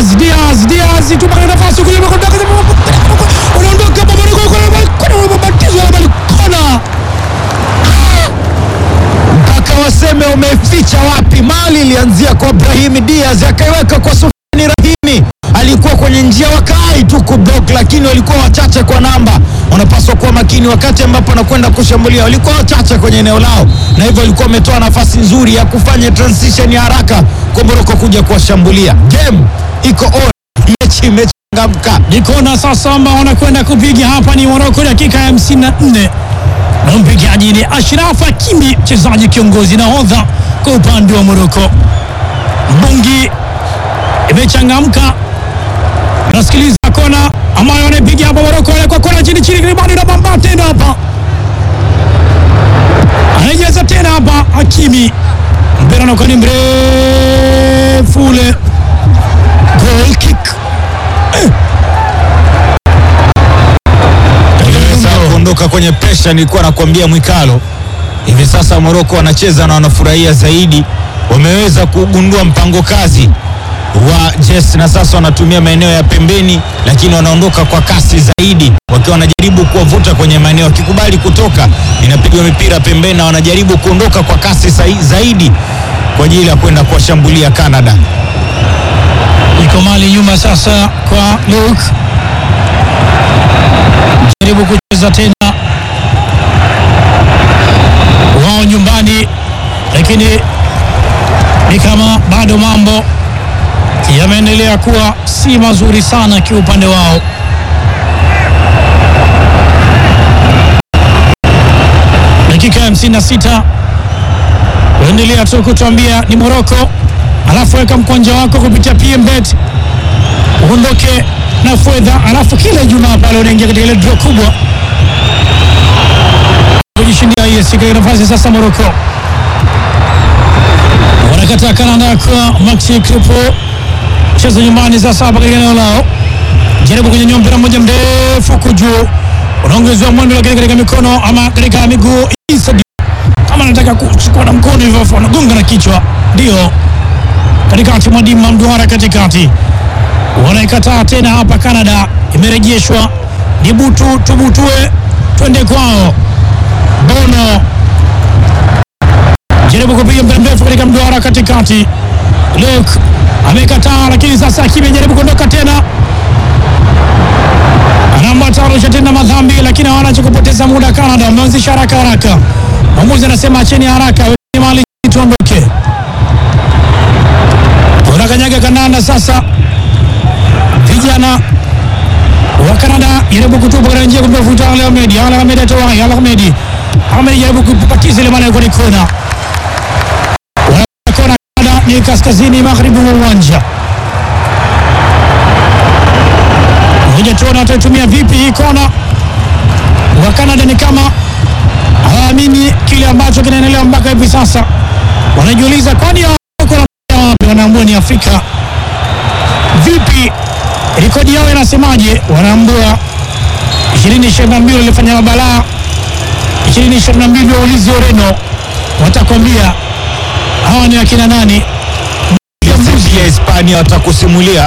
Diaz, Diaz, Diaz tupata nafasi kule unaondoka babatizwa kona mpaka waseme umeficha wapi. Mali ilianzia kwa Brahim Diaz akaiweka kwa Sufyan Rahimi, alikuwa kwenye njia wakai tu kublock, lakini walikuwa wachache kwa namba. Wanapaswa kuwa makini wakati ambapo wanakwenda kushambulia, walikuwa wachache kwenye eneo lao, na hivyo walikuwa wametoa nafasi nzuri ya kufanya transition ya haraka kwa Morocco kuja kuwashambulia. Game iko on, mechi imechangamka. ni kona sasa ambao wanakwenda kupiga hapa ni Morocco, dakika ya 54 na mpigaji ni Ashraf Hakimi, mchezaji kiongozi nahodha kwa upande wa Morocco. Bungi imechangamka, nasikiliza kona ambayo wanaipiga hapa Morocco, kwa kona chini chini, ribani na bamba tena hapa, anajaza tena hapa Hakimi, mpira unakuwa ni mrefu ule, goal kick Sasa kuondoka kwenye presha, nilikuwa nakwambia Mwikalo, hivi sasa Moroko wanacheza na wanafurahia zaidi, wameweza kugundua mpango kazi wa Jess na sasa wanatumia maeneo ya pembeni, lakini wanaondoka kwa kasi zaidi, wakiwa wanajaribu kuwavuta kwenye maeneo, wakikubali kutoka inapigwa mipira pembeni, na wanajaribu kuondoka kwa kasi sai- zaidi kwa ajili ya kwenda kuwashambulia Canada. iko mali nyuma sasa kwa Luke, jaribu kucheza tena wao nyumbani, lakini ni kama bado mambo yameendelea kuwa si mazuri sana kiupande wao. Dakika ya 56 uendelea tu kutuambia ni Morocco, alafu weka mkwanja wako kupitia PMBet uondoke na fedha, alafu kila Ijumaa pale unaingia katika ile draw kubwa kujishindia hiyo siku ya nafasi. Sasa Morocco wanakataa Canada kwa Maxi Kripo, cheza nyumbani sasa hapa katika eneo lao, jaribu kunyanyua mpira mmoja mrefu kujuu, unaongezewa mwendo, lakini katika mikono ama katika miguu Issa kama anataka kuchukua na mkono hivyo, afu anagonga na kichwa, ndio katikati mwa Dima Mduara katikati wanaikataa tena hapa. Canada imerejeshwa ni butu tubutue, twende kwao. Bono jaribu kupiga mpira mrefu katika mduara katikati, Luke amekataa, lakini sasa Hakimi jaribu kuondoka tena, anaambata arusha tena madhambi, lakini hawana cha kupoteza muda. Canada wameanzisha haraka haraka, mwamuzi anasema acheni haraka, wekeni mali tuondoke. Unakanyaga kandanda sasa vijana wa Kanada jaribu kutupa katika njia kumtafuta Al Ahmedi. Al Ahmedi atoa Al Ahmedi. Ahmedi jaribu kupatiza ile mali kwenye kona. Wanakwenda kona Kanada ni kaskazini magharibi mwa uwanja. Ngoja tuone wataitumia vipi hii kona. Wa Kanada ni kama hawaamini kile ambacho kinaendelea mpaka hivi sasa. Wanajiuliza kwani hao wako na wapi? Wanaambua ni Afrika. Vipi rekodi yao inasemaje? Wanaambua 2022 walifanya mabalaa, 2022 waulizi Ureno, watakwambia hawa ni akina nani. Pia Hispania watakusimulia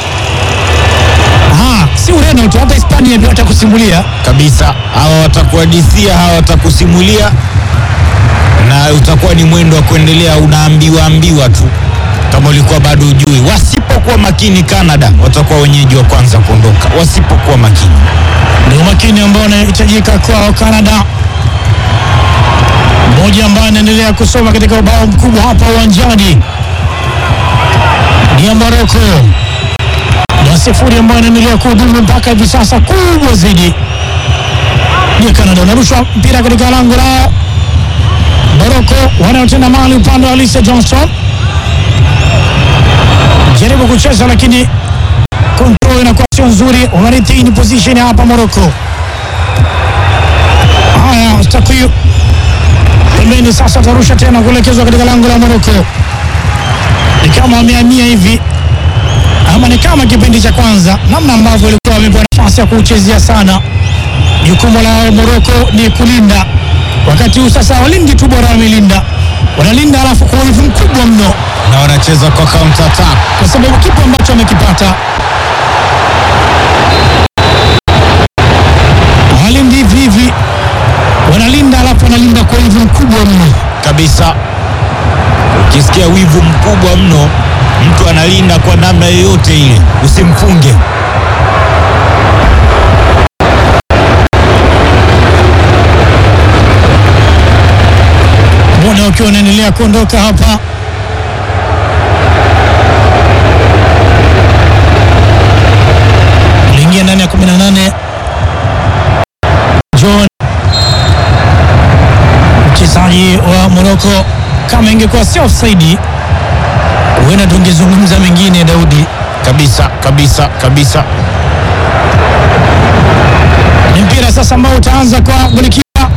Ah, si Ureno tu, hata Hispania ndio watakusimulia. kabisa. Hawa watakuhadithia, hawa watakusimulia, na utakuwa ni mwendo wa kuendelea, unaambiwa ambiwa tu kama ulikuwa bado ujui. Wasipokuwa makini, Canada watakuwa wenyeji wa kwanza kuondoka, wasipokuwa makini. Ndio makini ambao unahitajika kwao Canada. Mmoja ambaye anaendelea kusoma katika ubao mkubwa hapa uwanjani ni ya Morocco na sifuri ambayo inaendelea kuhudumu mpaka hivi sasa, kubwa zaidi ni Canada. Unarushwa mpira katika lango lao Morocco, wanaotenda mali upande wa Alicia Johnson, jaribu kucheza lakini control inakuwa sio nzuri, wanaretain position hapa Morocco. Haya, Stakiu pembeni sasa, atarusha tena kuelekezwa katika lango la Morocco. Ni kama wamehamia hivi ama ni kama kipindi cha kwanza, namna ambavyo walikuwa wamepewa nafasi ya kuchezea sana. Jukumu la Morocco ni kulinda, wakati huu sasa walindi tu bora wamelinda, wanalinda alafu kwa wivu mkubwa mno, na wanacheza kwa counter attack. kwa sababu kipo ambacho wamekipata hawalindi hivi hivi, wanalinda alafu wanalinda kwa wivu mkubwa mno. kabisa. Ukisikia wivu mkubwa mno, mtu analinda kwa namna yoyote ile, usimfunge. muda ukiwa unaendelea kuondoka hapa. Aliingia ndani ya 18 John, mchezaji wa Morocco. Kama ingekuwa si offside, huenda tungezungumza mengine, Daudi. Kabisa kabisa kabisa. Ni mpira sasa ambao utaanza kwa golikipa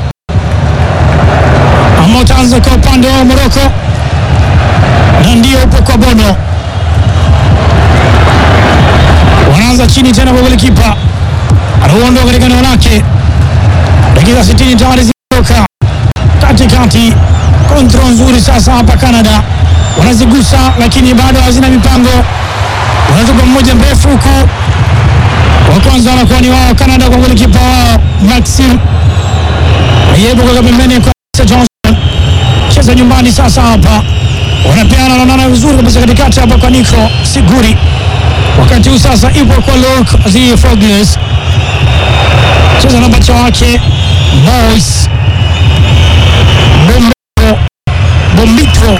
ambao utaanza kwa upande wa Morocco na ndio upo kwa Bono. Wanaanza chini tena kwa golikipa anauondoa katika eneo lake. Dakika 60 tayari zimetoka katikati. Kontrol nzuri sasa hapa Canada wanazigusa, lakini bado hazina mipango. Wanatupa mmoja mrefu huku wa kwanza wanakuwa ni wao Canada kwa golikipa wao Maxim Ayebo kwa pembeni kwa Johnson, cheza nyumbani sasa hapa wanapeana, wanaonana vizuri kabisa katikati hapa kwa Nico Siguri. Wakati huu sasa ipo kwa Luke Zi Fogles, cheza na bacha wake Mois Bombito Bombito,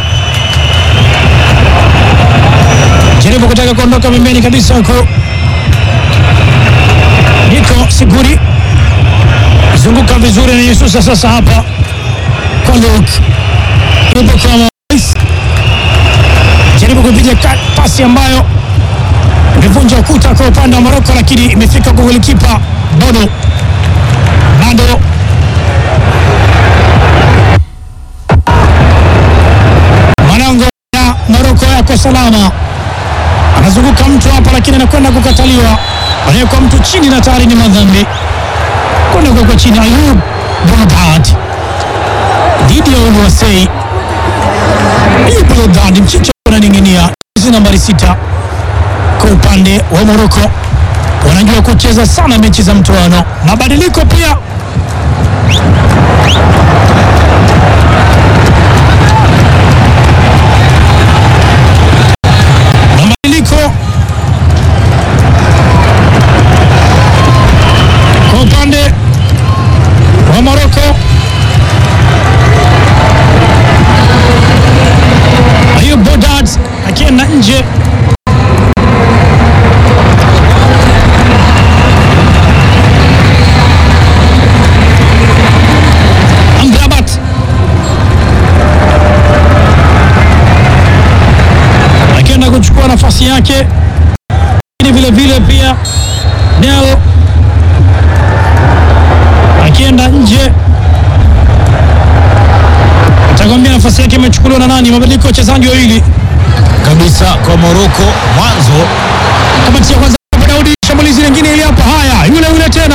jaribu kutaka kuondoka pembeni kabisa huko Niko Siguri zunguka vizuri na Yesusa sasa hapa kwa Luke yupo kwa Mois, jaribu kupiga ka- pasi ambayo imevunja ukuta kwa upande wa Moroko, lakini imefika kwa golikipa Bodo bado Manango ya Moroko yako salama, anazunguka mtu hapa, lakini anakwenda kukataliwa, anawekwa mtu chini na tayari ni madhambi kwenda kuwekwa chini. Ayub Bonaparte dhidi ya Oluwasei. Ayub Bonaparte mchicha unaning'inia, jezi nambari sita kwa upande wa Moroko. Wanajua kucheza sana mechi za mtoano. Mabadiliko pia mabadiliko kwa upande wa Moroko. Ayub Bodad akienda nje Amrabat akienda kuchukua nafasi yake, lakini vile vile pia Nel akienda nje, atakwambia nafasi yake imechukuliwa na nani. Mabadiliko ya wachezaji wawili kabisa kwa Moroko mwanzo kamati ya kwanza hapa Daudi, shambulizi lingine ili hapa. Haya, yule yule tena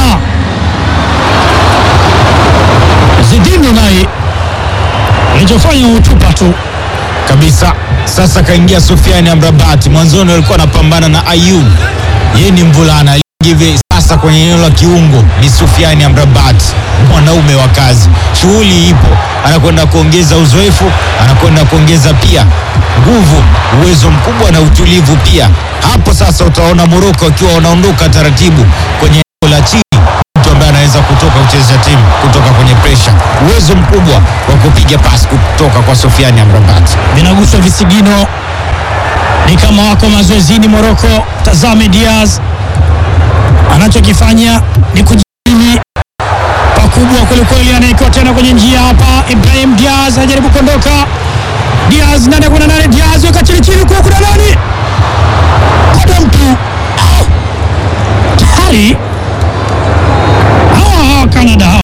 Zidane naye alichofanya utupa tu kabisa. Sasa kaingia Sofiani Amrabat. Mwanzoni walikuwa anapambana na Ayub, yeye ni mvulana hivi. Sasa kwenye eneo la kiungo ni Sofiani Amrabat, mwanaume wa kazi. Shughuli ipo, anakwenda kuongeza uzoefu, anakwenda kuongeza pia nguvu, uwezo mkubwa na utulivu pia. Hapo sasa utaona Moroko wakiwa wanaondoka taratibu kwenye eneo la chini mtu ambaye anaweza kutoka kuchezea timu kutoka kwenye presha, uwezo mkubwa wa kupiga pasi kutoka kwa Sofiani Amrabat. vinaguswa visigino, ni kama wako mazoezini Moroko. Tazame Diaz anachokifanya ni kujimi pakubwa kwelikweli, anaekiwa tena kwenye njia hapa. Ibrahim Diaz anajaribu kuondoka. Diaz nane kuna nane, Diaz weka chini chini, kwa kuna nani ada mtu Ah! tayari hawa hawa Canada hawa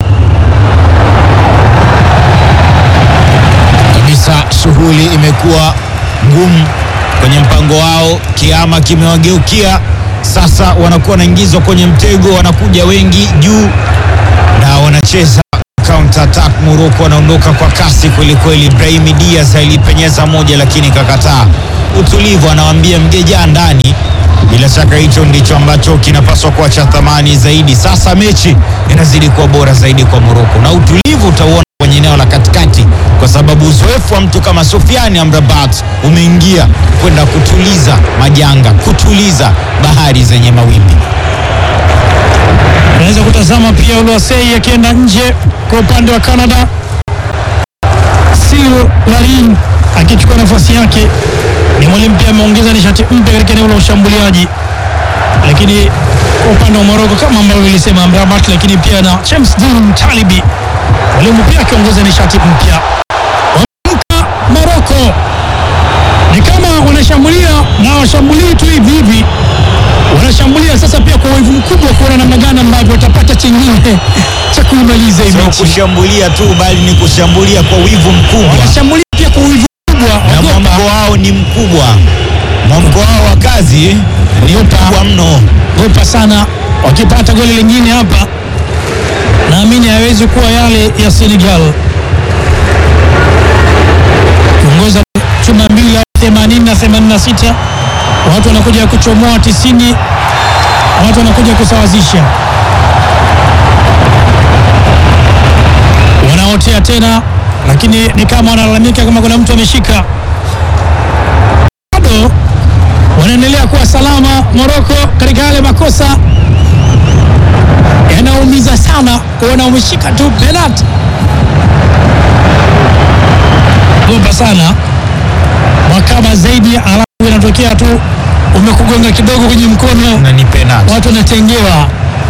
kabisa shughuli imekuwa ngumu kwenye mpango wao, kiama kimewageukia sasa, wanakuwa wanaingizwa kwenye mtego, wanakuja wengi juu na wanacheza counter counter attack. Morocco wanaondoka kwa kasi kwelikweli. Brahim Diaz alipenyeza moja, lakini kakataa. Utulivu anawaambia mgejaa ndani. Bila shaka hicho ndicho ambacho kinapaswa kuwa cha thamani zaidi. Sasa mechi inazidi kuwa bora zaidi kwa Morocco, na utulivu utauona kwenye eneo la katikati, kwa sababu uzoefu wa mtu kama Sofiani Amrabat umeingia kwenda kutuliza majanga, kutuliza bahari zenye mawimbi. Unaweza kutazama pia Oluwasei akienda nje kwa upande wa Canada, Sil Larin akichukua nafasi yake. Ni mwalimu pia ameongeza nishati mpya katika eneo la ushambuliaji, lakini kwa upande wa Morocco kama ambavyo ilisema Amrabat, lakini pia na James Dean Talibi, mwalimu pia akiongeza nishati mpya. Wameamka Morocco, ni kama wanashambulia na washambulii tu hivi hivi wanashambulia sasa pia kwa wivu mkubwa kuona namna gani ambavyo watapata chengine cha kuimaliza hii Sio mechi. kushambulia tu, bali ni kushambulia kwa wivu mkubwa, Wanashambulia pia kwa wivu mkubwa, na wagopa mwamko wao ni mkubwa. Mwamko wao wa kazi ni mkubwa mno. gopa sana. Wakipata goli lingine hapa, naamini hawezi kuwa yale ya Senegal kuongoza chuma mbili au 80 na 86, watu wanakuja kuchomoa 90, watu wanakuja kusawazisha, wanaotea tena, lakini ni kama wanalalamika kama kuna mtu ameshika. Bado wanaendelea kuwa salama Morocco katika yale makosa yanaumiza sana kuona umeshika tu penalti. Gopa sana wakaba zaidi, alafu inatokea tu umekugonga kidogo kwenye mkono, na ni penalti. watu wanatengewa.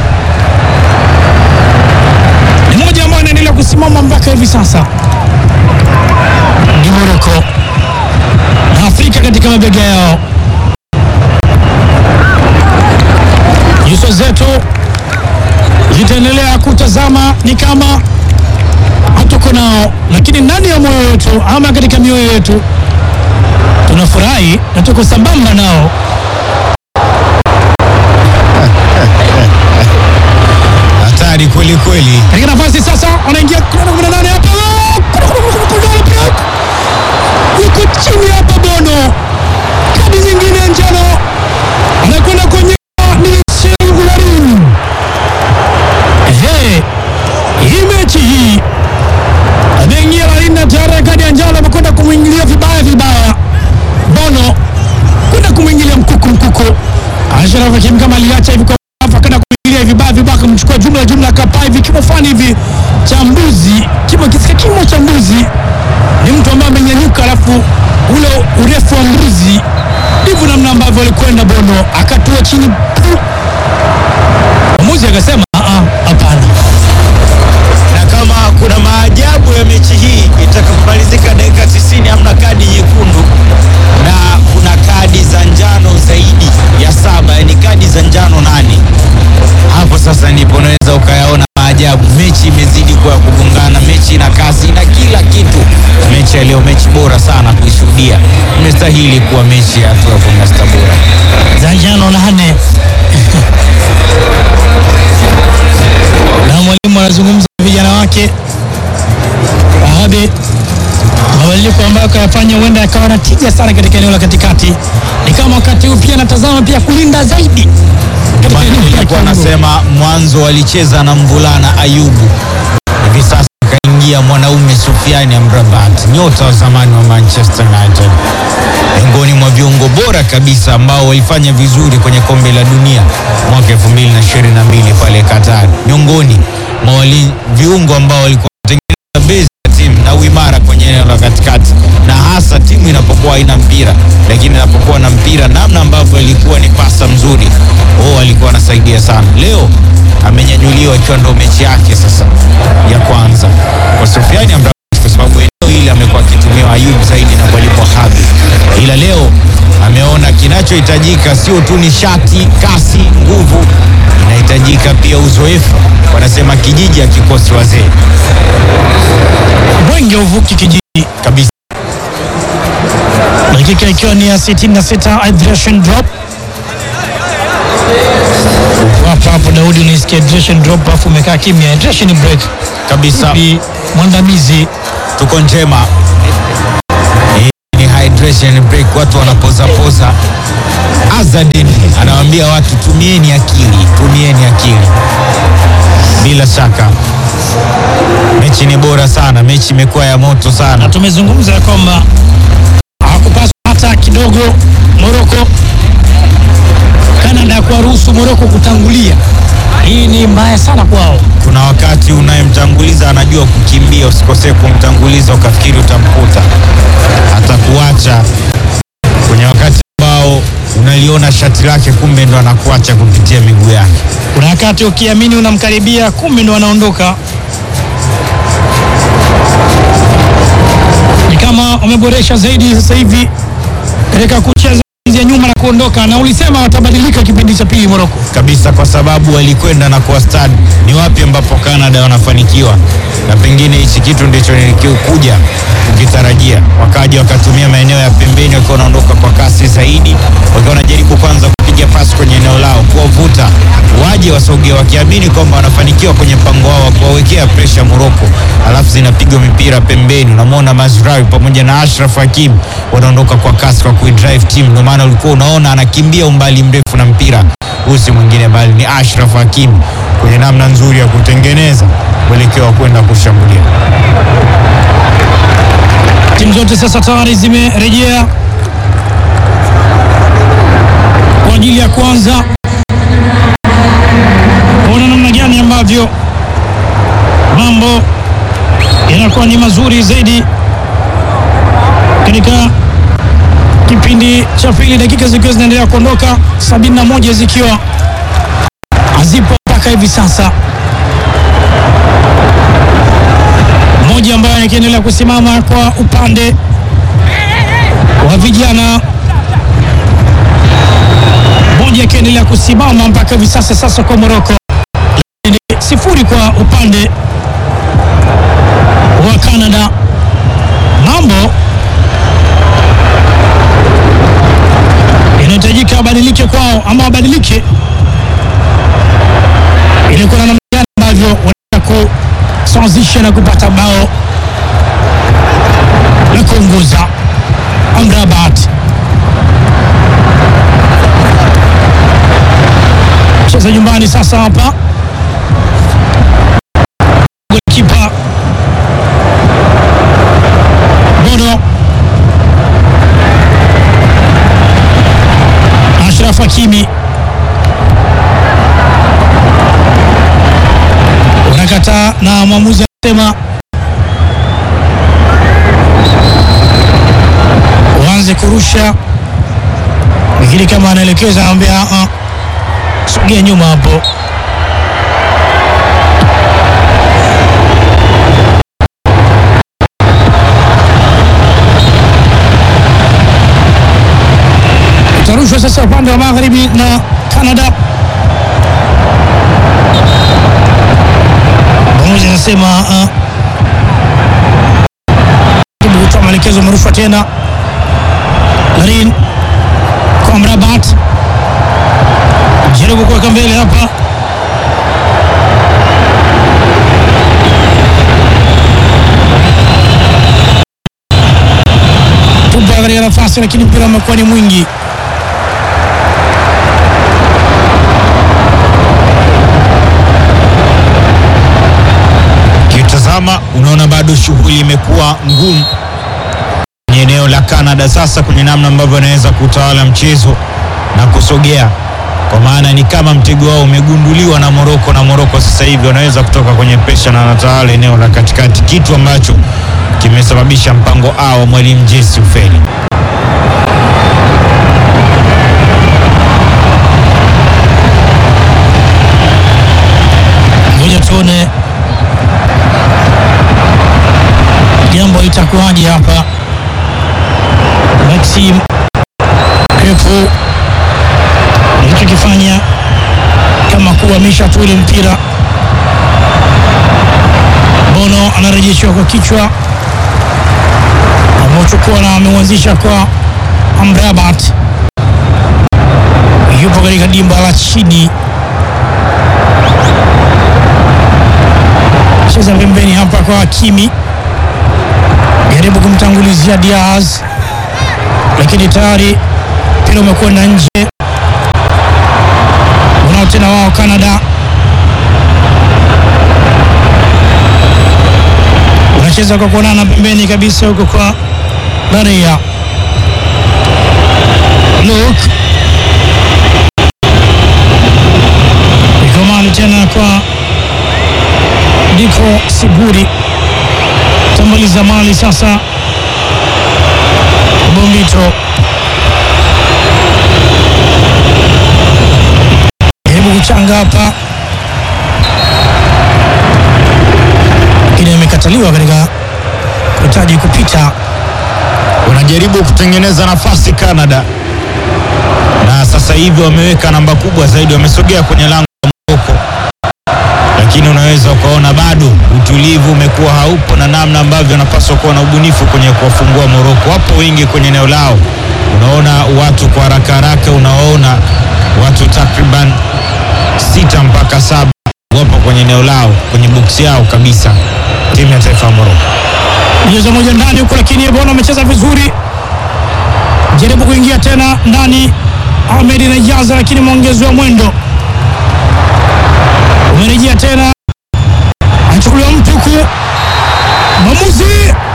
Ni moja ambayo inaendelea kusimama mpaka hivi sasa, ni Morocco na Afrika katika mabega yao. Nyuso zetu zitaendelea kutazama ni kama hatuko nao, lakini ndani ya moyo wetu ama katika mioyo yetu tunafurahi na tuko sambamba nao. Hatari kweli kweli. Katika nafasi sasa, wanaingia kuna kumi na nane hapa, yuko chini hapa Bono, kadi nyingine ya njano anakwenda kwenye ni Singularin. Ehe, hii mechi hii ameingia Larin na tayari kadi ya njano amekwenda kumwingilia vibaya vibaya Bono, kwenda kumwingilia mkuku mkuku. Ashraf Hakim kama aliacha hivi kwa hapa kwenda kumwingilia vibaya vibaya, akamchukua jumla jumla, akapaa hivi kimo fani hivi cha mbuzi, kimo kisika kimo cha mbuzi. Ni mtu ambaye amenyanyuka, alafu ule urefu wa mbuzi ndivyo namna ambavyo alikwenda Bono, akatua chini pu. Mwamuzi akasema "Ah, ah, hapana. na kama kuna maajabu ya mechi hii itakapomalizika dakika 90 hamna kadi nyekundu na kuna kadi za njano zaidi ya saba, yani kadi za njano nane. Hapo sasa ndipo unaweza ukayaona maajabu. Mechi imezidi kuwa ya kugongana, mechi ina kasi na kila kitu. Mechi ya leo, mechi bora sana kuishuhudia, imestahili kuwa mechi ya hatua ya kumi na sita bora. za njano nane na mwalimu anazungumza na vijana wake Wahabe, mabadiliko ambayo kayafanya huenda yakawa na tija sana katika eneo la katikati. Ni kama wakati huu pia anatazama pia kulinda zaidi katika Maana eneo la nilikuwa kiungo. nasema mwanzo walicheza na mvulana Ayubu, hivi sasa kaingia mwanaume Sufiani Amrabat, nyota wa zamani wa Manchester United, miongoni mwa viungo bora kabisa ambao walifanya vizuri kwenye kombe la dunia mwaka 2022 pale Qatar, miongoni mwa wali- viungo ambao walikuwa wanatengeneza base ya timu na uimara kwenye eneo la katikati, na hasa timu inapokuwa haina mpira, lakini inapokuwa na mpira, namna ambavyo ilikuwa ni pasa mzuri, oh, alikuwa anasaidia sana. Leo amenyanyuliwa ikiwa ndo mechi yake sasa ya kwanza kwa Sofiani Amrabat, kwa sababu eneo hili amekuwa akitumiwa Ayub zaidi na mwalimu Wahabi, ila leo ameona kinachohitajika sio tu nishati, kasi, nguvu, inahitajika pia uzoefu. Wanasema kijiji hakikosi wazee Mwenge uvuki kijiji kabisa. dakika ikiwa ni ya 66 hydration drop hapo hapo Daudi unaisikia hydration drop afu umekaa kimya hydration break kabisa. Ni mwandamizi tuko njema. Hii ni hydration break, watu wanapoza poza. Azadin anawaambia watu tumieni akili, tumieni akili. Bila shaka mechi ni bora sana, mechi imekuwa ya moto na sana. tumezungumza ya kwamba hawakupaswa hata kidogo Moroko Canada kuwaruhusu Moroko kutangulia. Hii ni mbaya sana kwao. Kuna wakati unayemtanguliza anajua kukimbia, usikosee kumtanguliza ukafikiri utamkuta, atakuacha kwenye wakati ambao unaliona shati lake, kumbe ndo anakuacha kupitia miguu yake. Kuna wakati ukiamini unamkaribia, kumbe ndo anaondoka. Ni kama wameboresha zaidi sasa hivi katika kucheza ya nyuma na kuondoka, na ulisema watabadilika kipindi cha pili Moroko. kabisa kwa sababu walikwenda na kuwa stadi. Ni wapi ambapo Canada wanafanikiwa, na pengine hichi kitu ndicho nilikuja kukitarajia. Wakaja wakatumia maeneo ya pembeni, wakiwa wanaondoka kwa kasi zaidi, wakiwa wanajaribu kwanza kupiga pasi kwenye eneo lao, kuwavuta waje wasogee, wakiamini kwamba wanafanikiwa kwenye mpango wao wa kuwawekea presha Moroko, alafu zinapigwa mipira pembeni. Unamwona Mazraoui pamoja na Ashraf Hakim wanaondoka kwa kasi kwa kuidrive team, ndio maana ulikuwa unaona anakimbia umbali mrefu na mpira huu si mwingine bali ni Ashraf Hakim kwenye namna nzuri ya kutengeneza mwelekeo wa kwenda kushambulia. Timu zote sasa tayari zimerejea kwa ajili ya kuanza kuona namna gani ambavyo mambo yanakuwa ni mazuri zaidi katika kipindi cha pili, dakika zikiwa zinaendelea kuondoka, 71 zikiwa hazipo mpaka hivi sasa. Mmoja ambaye akiendelea kusimama kwa upande wa vijana, mmoja akiendelea kusimama mpaka hivi sasa. Sasa kwa Moroko ni sifuri kwa upande wa Canada. Mambo inahitajika abadilike kwao ama wabadilike ili kuna namna gani ambavyo wanaweza kusawazisha na kupata bao la kuongoza Amrabat. Cheza nyumbani sasa hapa, golikipa Bono Ashraf Hakimi wanakataa na mwamuzi anasema waanze kurusha, lakini kama anaelekeza anamwambia "Ah, ah, sogea nyuma hapo. Utarushwa sasa upande wa magharibi na Canada. Mwamuzi anasema ah, jaribu kutoa maelekezo, umerushwa tena. Larin kwa Amrabat, jaribu kuweka mbele hapa, tupa katika nafasi, lakini mpira umekuwa ni mwingi. Ukitazama unaona bado shughuli imekuwa ngumu kwenye eneo la Canada, sasa kwenye namna ambavyo wanaweza kutawala mchezo na kusogea, kwa maana ni kama mtego wao umegunduliwa na Moroko, na Moroko sasa hivi wanaweza kutoka kwenye presha na wanatawala eneo la katikati, kitu ambacho kimesababisha mpango A wa mwalimu Jesse ufeli. Ngoja tuone jambo litakuwaje hapa. Maxim Krepo alichokifanya kama kuhamisha tu ule mpira. Bono anarejeshwa kwa kichwa, ameuchukua na ameuanzisha kwa Amrabat, yupo katika dimba la chini cheza pembeni hapa kwa Hakimi, jaribu kumtangulizia Diaz, lakini tayari mpira umekwenda nje. Unao tena wao Canada wanacheza kwa kuonana pembeni kabisa huko kwa Maria Luke iko mali tena kwa Diko Siguri tambaliza mali sasa, Bombito jaribu kuchanga hapa, lakini amekataliwa katika kuhitaji kupita. wanajaribu kutengeneza nafasi Canada, na sasa hivi wameweka namba kubwa zaidi, wamesogea kwenye lango la Morocco, lakini unaweza ukaona bado utulivu umekuwa haupo na namna ambavyo wanapaswa kuwa na ubunifu kwenye kuwafungua Morocco. Wapo wengi kwenye eneo lao, unaona watu kwa haraka haraka, unawaona watu takriban sita mpaka saba wapo kwenye eneo lao, kwenye boksi yao kabisa, timu ya taifa ya Morocco. mchezo moja ndani huko, lakini Ebona amecheza vizuri, jaribu kuingia tena ndani. Ahmed Najaza, lakini mwongezo wa mwendo umerejea tena, anachukuliwa mtu huku, mwamuzi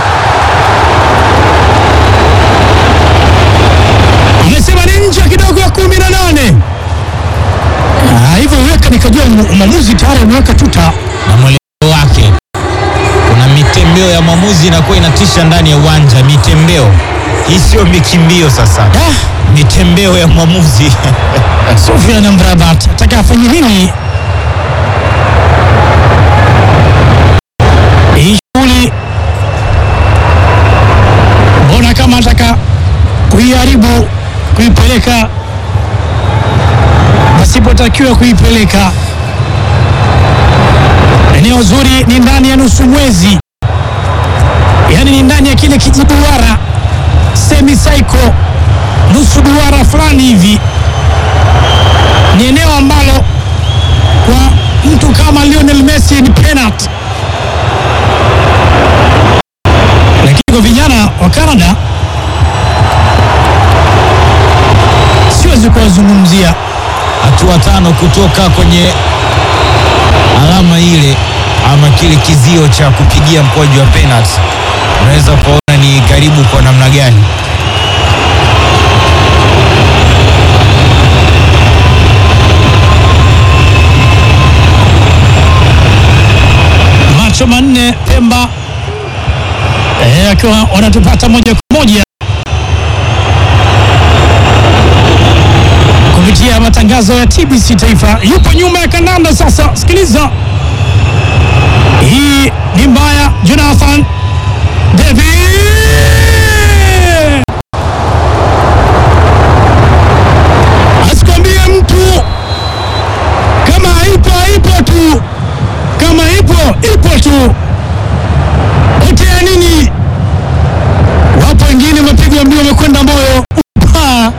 amesema ni nje kidogo ya kumi na nane. Ah, hivyo weka nikajua mwamuzi tayari ameweka tuta na mwelekeo wake. Kuna mitembeo ya mwamuzi inakuwa inatisha ndani ya uwanja, mitembeo hii sio mikimbio. Sasa Ah, mitembeo ya mwamuzi Sofia na Mrabat ataka afanye nini? Hii shughuli mbona kama ataka kuiharibu, kuipeleka pasipotakiwa kuipeleka. Eneo zuri ni ndani ya nusu mwezi, yaani ni ndani ya kile kijiduara semicycle, nusu duara fulani hivi ni eneo ambalo kwa mtu kama Lionel Messi ni penalty, lakini kwa vijana wa Canada siwezi kuwazungumzia. hatua tano kutoka kwenye alama ile ama kile kizio cha kupigia mkwaju wa penalty, unaweza ukaona ni karibu kwa namna gani. macho manne Pemba eh, akiwa wanatupata moja kwa moja kupitia matangazo ya TBC Taifa. Yupo nyuma ya kandanda sasa, sikiliza hii ni mbaya. Jonathan David asikwambie mtu kama ipo ipo tu kama ipo ipo tu, utea nini? Wapo wengine wamepigwa mbio, wamekwenda moyo upaa.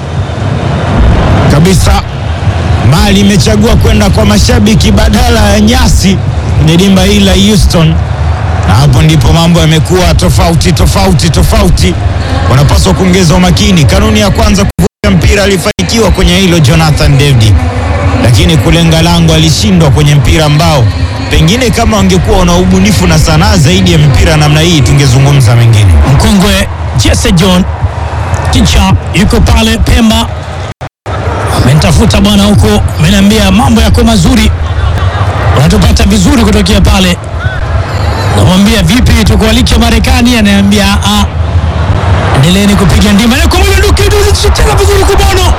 kabisa. Mali imechagua kwenda kwa mashabiki badala ya nyasi kwenye dimba hili la Houston, na hapo ndipo mambo yamekuwa tofauti tofauti tofauti. Wanapaswa kuongeza umakini. Kanuni ya kwanza, kuvuta mpira, alifanikiwa kwenye hilo Jonathan David, lakini kulenga lango alishindwa kwenye mpira ambao pengine kama wangekuwa wana ubunifu na sanaa zaidi ya mipira namna hii tungezungumza mengine. Mkongwe Jesse John Kicha yuko pale Pemba, amenitafuta bwana huko, ameniambia mambo yako mazuri, unatupata vizuri kutokea pale. Namwambia vipi, tukualike Marekani? Ananiambia ah, endeleeni kupiga ndima na kwa moja ndukicheza vizuri kubono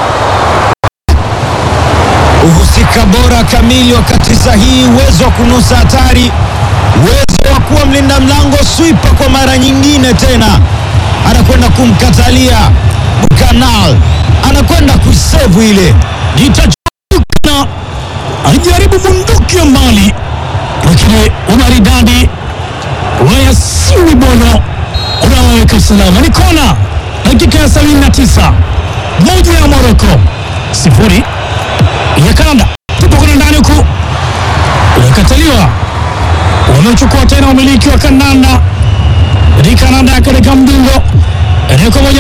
uhusika bora kamili wakati sahihi, uwezo wa kunusa hatari, uwezo wa kuwa mlinda mlango swipa kwa mara nyingine tena, anakwenda kumkatalia Bukanal, anakwenda kusevu ile Jitajukna alijaribu bunduki ya mbali, lakini umaridadi wa Yasini Bono unawaweka salama. Ni kona, dakika ya 79, moja ya Moroko sifuri ya Kanada. Tupo kuna ndani huku, inakataliwa wanachukua tena umiliki wa kandanda katika Kanada katika mdungo reko moja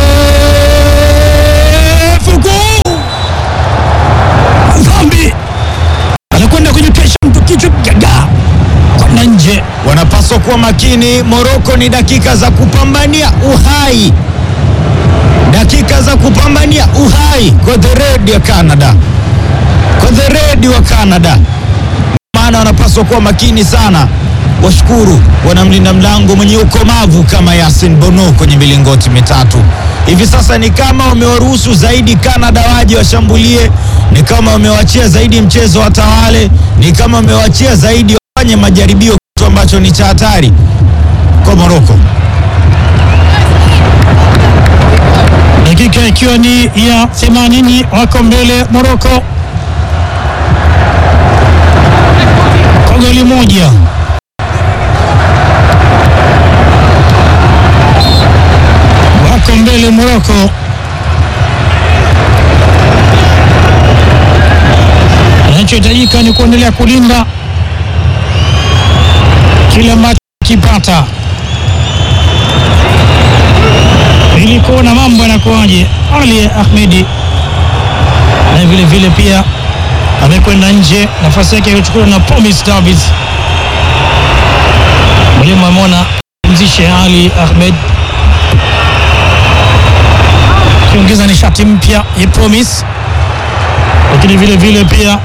ndefu kuu dhambi anakwenda kujitesha mtu kichwa gaga kwenda nje. Wanapaswa kuwa makini. Moroko ni dakika za kupambania uhai, dakika za kupambania uhai kwa the red ya Canada, kwa the red wa Canada. Maana wanapaswa kuwa makini sana. Washukuru wanamlinda mlango mwenye ukomavu kama Yasin Bono kwenye milingoti mitatu. Hivi sasa ni kama wamewaruhusu zaidi Canada waje washambulie, ni kama wamewachia zaidi mchezo watawale, ni kama wamewachia zaidi wafanye majaribio, kitu ambacho ni cha hatari kwa Moroko. Dakika ikiwa ni ya 80 wako mbele Moroko kwa goli moja. Wako mbele Moroko, anachohitajika ni kuendelea kulinda kile ambacho kipata ili kuona mambo yanakuwaje. Ali Ahmedi na vile vile pia amekwenda nje, nafasi yake ilichukuliwa na Promise Davis. Mwalimu ameona mzishe Ali Ahmed akiongeza nishati mpya ya Promise, lakini vile vile pia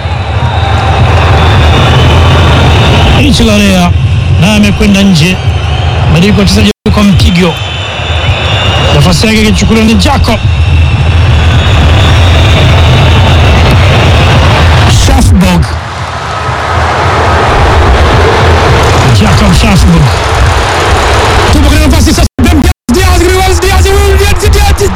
Ichilalea naye amekwenda nje, badiliko wachezaji kwa mpigo nafasi yake ikichukuliwa ni Jacob